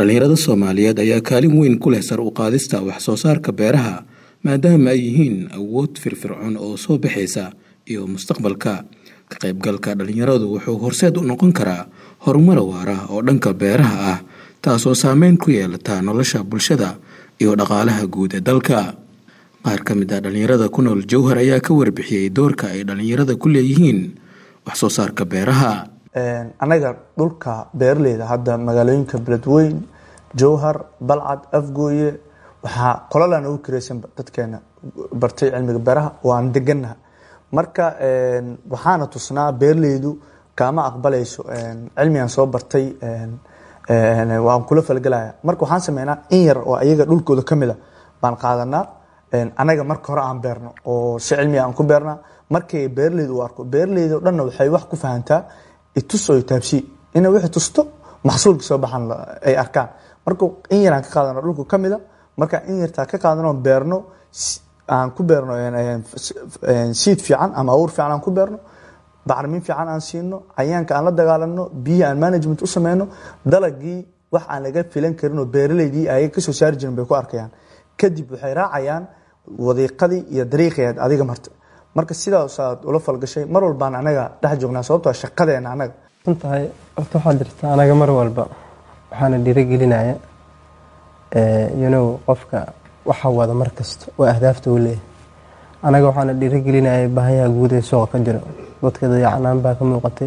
dhallinyarada soomaaliyeed ayaa kaalin weyn ku leh sar u qaadista wax soo saarka beeraha maadaama ay yihiin awood firfircoon oo soo baxaysa iyo mustaqbalka ka qaybgalka dhallinyaradu wuxuu horseed u noqon karaa horumar waara oo dhanka beeraha ah taasoo saameyn ku yeelata nolosha bulshada iyo dhaqaalaha guud ee dalka qaar ka mid ah dhallinyarada ku nool jowhar ayaa ka warbixiyey doorka ay dhallinyarada ku leeyihiin wax soo saarka beeraha anaga dhulka beeraleyda hadda magaalooyinka beledweyn jowhar balcad afgooye waxaa qolalaan ugu kireysanba dadkeena bartay cilmiga beeraha waan deganaha marka waxaana tusnaa beeraleydu kaama aqbalayso cilmigan soo bartay waan kula falgelaya marka waxaan sameynaa in yar oo ayaga dhulkooda kamid a baan qaadanaa anaga marka hore aan beerno oo si cilmiga aan ku beernaa markay beeraleyda u arko beeraleyda o dhanna waxay wax ku fahantaa itus oo taabsi ina wixii tusto maxsuulka soo baxan ay arkaan marka in yaraan ka qaadano dhulka kamida marka in yartaa ka qaadano beerno aan ku beerno siid fiican ama awur fiican aan ku beerno bacrimin fiican aan siino cayaanka aan la dagaalano biyihi aan management u sameyno dalagii wax aan laga filan karin oo beeraleydii ay kasoo saari jirin bay ku arkayaan kadib waxay raacayaan wadiiqadii iyo dariiqeed adiga marta marka sidaasaad ula falgashay mar walbaan anaga dhex joognaa sababtoo shaqadeena anaga runtahay horta waxaa jirta anaga mar walba waxaana dhiirigelinaya yanow qofka waxa wada mar kasta oo ahdaafta u leeyahay anaga waxaana dhiirigelinaya baahayaha guud ee suuqa ka jira dadka dayacanaan baa ka muuqatay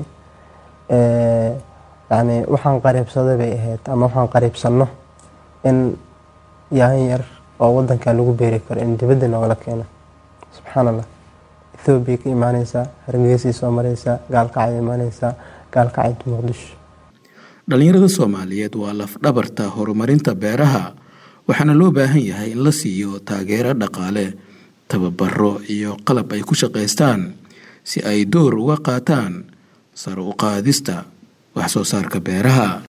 yani waxaan qariibsaday bay ahayd ama waxaan qariibsanno in yahan yar oo wadankan lagu beeri karo in dibadda noogala keeno subxaan allah ethoobiya ka imaaneysaa hargeysay soo mareysaa gaalkacay imaaneysaa gaalkacayta muqdisho dhallinyarada soomaaliyeed waa lafdhabarta horumarinta beeraha waxaana loo baahan yahay in la siiyo taageero dhaqaale tababaro iyo qalab ay ku shaqaystaan si ay door uga qaataan sare u qaadista wax soo saarka beeraha